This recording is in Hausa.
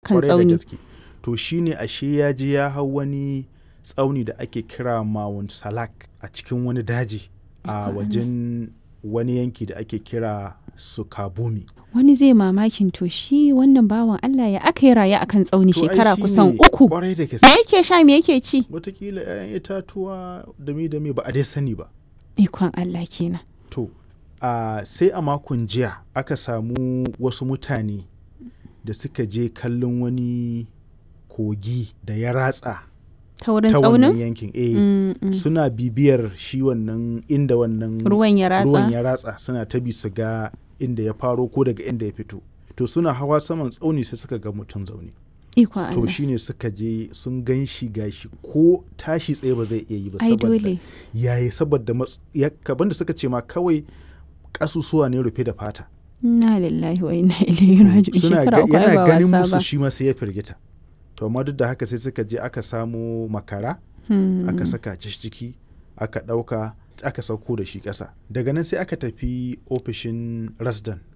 akan Kwarai da tsauni gaske. to shine ashe ya je ya hau wani tsauni da ake kira Mount Salak a cikin wani daji a wajen wani yanki da ake kira Sukabumi. wani zai mamakin to shi wannan bawan Allah ya aka yi raye akan tsauni To ai shekara shine kusan uku Kwarai da me gaske. yake sha me yake ci Wataƙila 'ya'yan itatuwa dame dame ba a dai sani ba. ikon Allah kenan To, a sai a makon jiya aka samu wasu mutane da suka je kallon wani kogi da ya ratsa ta wurin ta wannan tsaunin yankin. Eh, Mm, mm. suna bibiyar shi wannan inda wannan ruwan ya ratsa ruwan ya ratsa suna ta bi su ga inda ya faro ko daga inda ya fito. To suna hawa saman tsauni sai suka ga mutum zaune. ikon To Allah shine suka je sun gan shi gashi ko tashi tsaye ba zai iya yi ba ai saboda dole yayi saboda mats- ya kaban da suka ce ma kawai kasusuwa ne rufe da fata inna lillahi wa inna ilaihi raji'un suna shekara ga- uku ai yana ba ganin wasa musu ba shi ma sai ya firgita to amma duk da haka sai suka je aka samo makara Hmm. aka saka shi ciki aka ɗauka aka sauko da shi ƙasa daga nan sai aka tafi ofishin rasdan